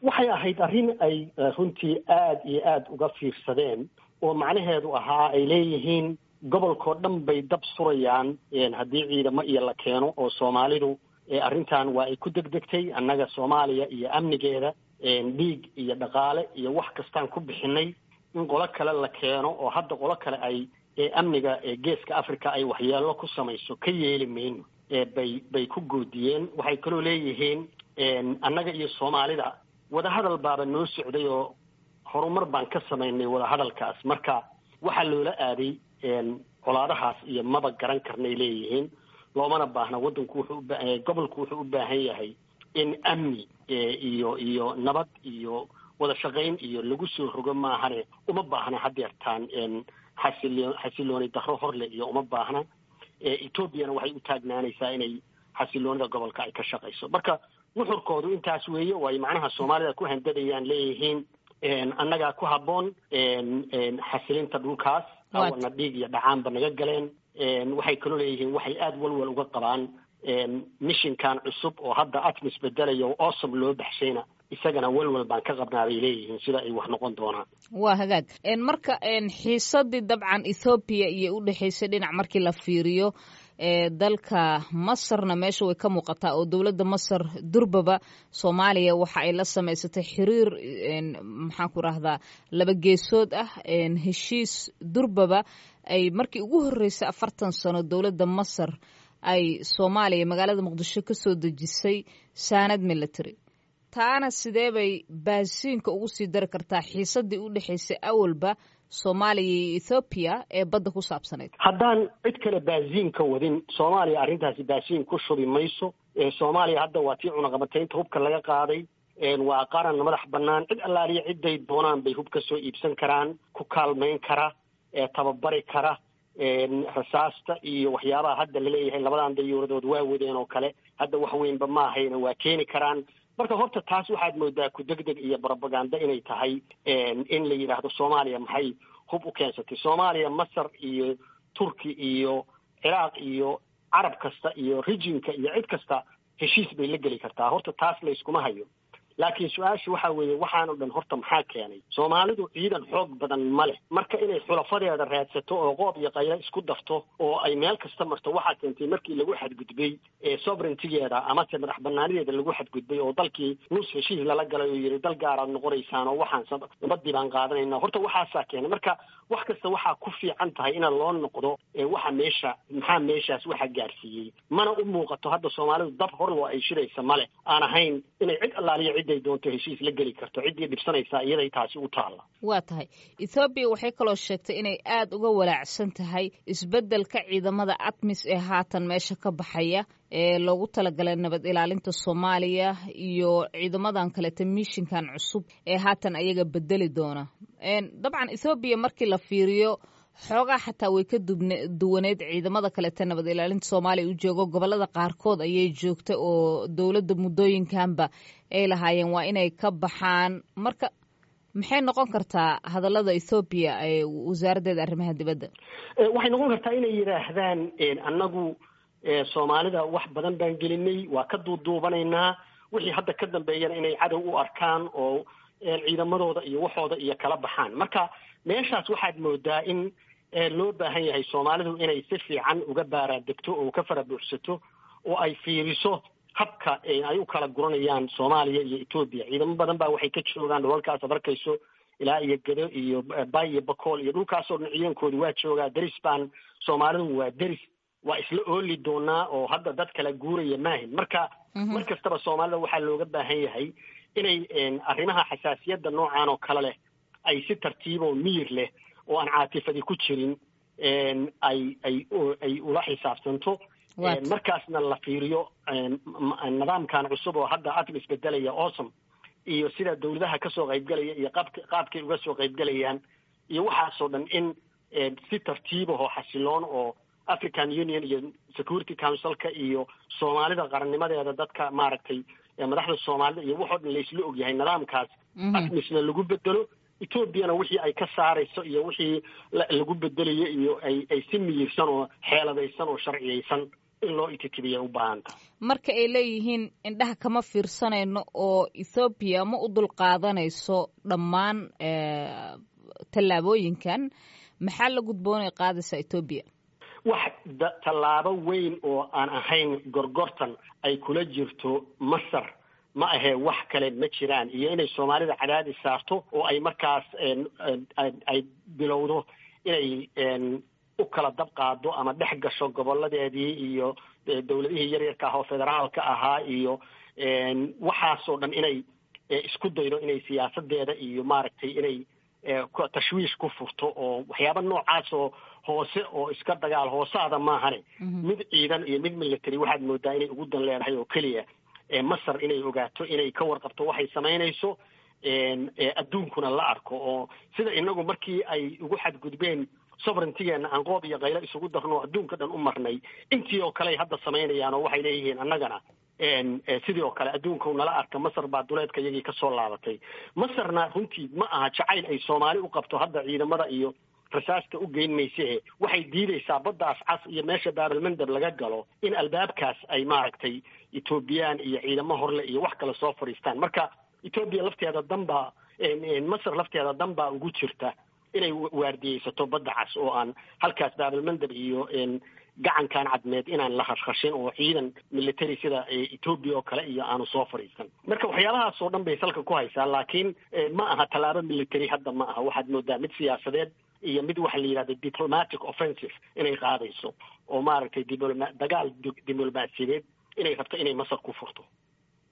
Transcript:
waxay ahayd arrin ay runtii aada iyo aada uga fiirsadeen oo macnaheedu ahaa ay leeyihiin gobolkao dhan bay dab surayaan haddii ciidamo iyo la keeno oo soomaalidu arrintan waa ay ku degdegtay annaga soomaaliya iyo amnigeeda dhiig iyo dhaqaale iyo wax kastaan ku bixinay in qolo kale la keeno oo hadda qolo kale ay amniga geeska africa ay waxyeelo ku samayso ka yeeli mayno bay bay ku goodiyeen waxay kaloo leeyihiin annaga iyo soomaalida wadahadal baaba noo socday oo horumar baan ka samaynay wadahadalkaas marka waxaa loola aaday colaadahaas iyo maba garan karnay leeyihiin loomana baahna waddanku wuxuu uba gobolku wuxuu u baahan yahay in amni iyo iyo nabad iyo wada shaqayn iyo lagu soo rogo maahane uma baahna hadeertaan xasilo xasilooni daro horle iyo uma baahna etoobiyana waxay u taagnaanaysaa inay xasiloonida gobolka ay ka shaqayso marka nuxurkoodu intaas weeye oo ay macnaha soomaalida ku handadayaan leeyihiin annagaa ku habboon xasilinta dhulkaas awana dhiig iyo dhacaanba naga galeen waxay kaloo leeyihiin waxay aada walwal uga qabaan mishinkan cusub oo hadda atmis bedelaya oo awsom loo baxshayna isagana walwal baan ka qabnaa bay leeyihiin sida ay wax noqon doonaan waa hagaag marka xiisadii dabcan ethoobiya iyo u dhexaysay dhinac markii la fiiriyo dalka masarna meesha way ka muuqataa oo dowladda masar durbaba soomaaliya waxa ay la samaysatay xiriir maxaan ku rahdaa laba geesood ah heshiis durbaba ay markii ugu horreysay afartan sano dowladda masar ay soomaaliya magaalada muqdisho ka soo dejisay saanad military taana sidee bay baasiinka ugu sii dari kartaa xiisadii u dhexaysay awalba soomaaliya iyo ethoobiya ee badda ku saabsanayd haddaan cid kale baasiinka wadin soomaaliya arrintaasi baasiin ku shubi mayso soomaaliya hadda waa tii cunaqabataynta hubka laga qaaday waa qaran madax bannaan cid allaaliya ciday doonaan bay hub ka soo iibsan karaan ku kaalmayn kara tababari kara rasaasta iyo waxyaabaha hadda laleeyahay labadan dayuuradood waa wadeen oo kale hadda wax weynba ma ahayna waa keeni karaan marka horta taas waxaad moodaa ku degdeg iyo brobaganda inay tahay in la yidhaahdo soomaaliya maxay hub u keensatay soomaaliya masar iyo turki iyo ciraaq iyo carab kasta iyo rijinka iyo cid kasta heshiis bay la geli kartaa horta taas layskuma hayo laakiin su-aasha waxa weeye waxaan o dhan horta maxaa keenay soomaalidu ciidan xoog badan ma leh marka inay xulafadeeda raadsato oo qoob iyo qaylo isku dafto oo ay meel kasta marto waxaa keentay markii lagu xadgudbay sovereigntigeeda amase madax banaanideeda lagu xadgudbay oo dalkii nus heshiis lala galay oo yidhi dal gaaraad noqonaysaan oo waxaan nabadii baan qaadanayna horta waxaasaa keenay marka wax kasta waxaa ku fiican tahay ina loo noqdo waxa meesha maxaa meeshaas waxa gaarsiiyey mana u muuqato hadda soomaalidu dab horloo ay shiraysa male aan ahayn inay cid allaaliya ciday doonto heshiis la geli karto ciddii dhibsanaysaa iyaday taasi u taalla waa tahay ethoobiya waxay kaloo sheegtay inay aada uga walaacsan tahay isbeddelka ciidamada atmis ee haatan meesha ka baxaya ee loogu talagalay nabad ilaalinta soomaaliya iyo ciidamadan kaleta mishinkan cusub ee haatan ayaga bedeli doona dabcan ethoobiya markii la fiiriyo xoogaa xataa way ka duwaneed ciidamada kaleta nabad ilaalinta soomaaliya u joogo gobolada qaarkood ayay joogtay oo dowladda muddooyinkanba ay lahaayeen waa inay ka baxaan marka maxay noqon kartaa hadallada ethoobiya ee wasaaraddeeda arrimaha dibadda waxay noqon kartaa inay yidhaahdaan annagu soomaalida wax badan baan gelinay waa ka duuduubanaynaa wixii hadda ka dambeeyana inay cadow u arkaan oo ciidamadooda iyo waxooda iyo kala baxaan marka meeshaas waxaad moodaa in loo baahan yahay soomaalidu inay si fiican uga baaraadegto oo ka fara buuxsato oo ay fiiriso habka ay u kala guranayaan soomaaliya iyo etoobiya ciidamo badan baa waxay ka joogaan dholalkaas ad arkayso ilaa iyo gedo iyo bay iyo bakool iyo dhulkaasoo dhan ciidankooda waa joogaa deris baan soomaalidu waa deris waa isla ooli doonaa oo hadda dad kala guuraya maahin marka mar kastaba soomaalida waxaa looga baahan yahay inay arrimaha xasaasiyadda noocan oo kale leh ay si tartiiboo miyir leh oo aan caatifadi ku jirin ay ay ay ula xisaabtanto markaasna la fiiriyo nidaamkan cusub oo hadda atmis bedelaya awsom iyo sida dawladaha kasoo qaybgalaya iyo qaab qaabkay uga soo qaybgalayaan iyo waxaasoo dhan in si tartiibahoo xasiloon oo african union iyo security councilka iyo soomaalida qarannimadeeda dadka maaragtay madaxda soomaalida iyo waxoo dhan laysla ogyahay nidaamkaas atmisna lagu bedelo etoobiyana wixii ay ka saarayso iyo wixii lagu bedelayo iyo ay ay si miyirsan oo xeeladaysan oo sharciyaysan in loo ititibiya u baahanta marka ay leeyihiin indhaha kama fiirsanayno oo ethoobiya ma u dulqaadanayso dhammaan tallaabooyinkan maxaa la gudboonay qaadaysaa etoobiya wax tallaabo weyn oo aan ahayn gorgortan ay kula jirto masar ma ahee wax kale ma jiraan iyo inay soomaalida cadaadis saarto oo ay markaas ay bilowdo inay u kala dab qaado ama dhex gasho goboladeedii iyo dowladihii yaryarka ah oo federaalka ahaa iyo waxaasoo dhan inay isku daydo inay siyaasadeeda iyo maaragtay inay tashwiish ku furto oo waxyaaba noocaas oo hoose oo iska dagaal hoosaada maahane mid ciidan iyo mid military waxaad moodaa inay ugu dan leedahay oo keliya masar inay ogaato inay ka warqabto waxay samaynayso adduunkuna la arko oo sida inagu markii ay ugu xadgudbeen sovereigntigeena aan qoob iyo kaylo isugu darno adduunka dhan u marnay intii oo kale ay hadda samaynayaan oo waxay leeyihiin annagana sidii oo kale adduunka nala arka masar baa duleedka iyagii kasoo laabatay masarna runtii ma aha jacayl ay soomaali u qabto hadda ciidamada iyo rasaasta u geyn mayse waxay diidaysaa baddaas cas iyo meesha baabalmandab laga galo in albaabkaas ay maaragtay ethoobiyan iyo ciidamo horle iyo wax kale soo fadhiistaan marka ethoobiya lafteeda danbaa masar lafteeda dan baa ugu jirta inay waardiyeysato badda cas oo aan halkaas baabalmandab iyo gacankan cadmeed inaan la khashkhashin oo ciidan military sida etoobiya oo kale iyo aanu soo fadhiisan marka waxyaabahaas oo dhan bay salka ku haysaa laakiin ma aha tallaabo military hadda ma aha waxaad moodaa mid siyaasadeed iyo mid waxa la yidhahda diplomatic offensive inay qaadayso oo maaragtay dibloma dagaal diblomaasiyadeed inay rabto inay masar ku furto